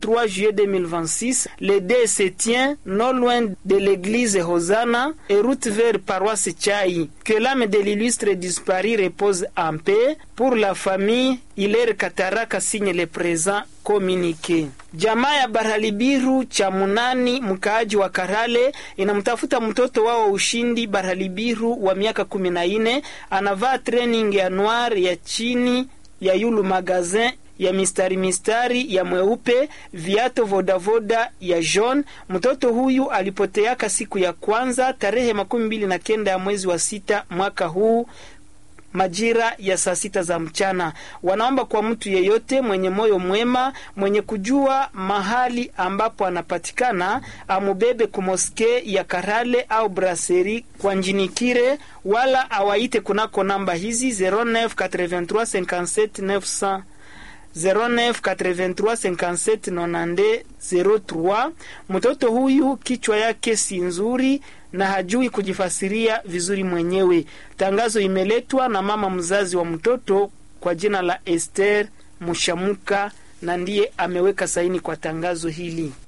23 juillet 2026, le dé se tient non loin de l'église Hosanna et route vers paroisse Chai. Que l'âme de l'illustre disparu repose en paix. Pour la famille, Hilaire Kataraka signe le présent communiqué. Jamaa ya Baralibiru cha Munani, mkaaji wa Karale, inamtafuta mtoto wao Ushindi Baralibiru wa miaka kumi na nne, anavaa training ya noir ya chini ya yulu magazin ya mistari mistari ya mweupe, viato vodavoda ya jaune. Mtoto huyu alipoteaka siku ya kwanza tarehe makumi mbili na kenda ya mwezi wa sita mwaka huu majira ya saa sita za mchana. Wanaomba kwa mtu yeyote mwenye moyo mwema, mwenye kujua mahali ambapo anapatikana, amubebe kumoske ya Karale au braseri kwa Njinikire, wala awaite kunako namba hizi 098357 0983579203. Mtoto huyu kichwa yake si nzuri na hajui kujifasiria vizuri mwenyewe. Tangazo imeletwa na mama mzazi wa mtoto kwa jina la Esther Mushamuka na ndiye ameweka saini kwa tangazo hili.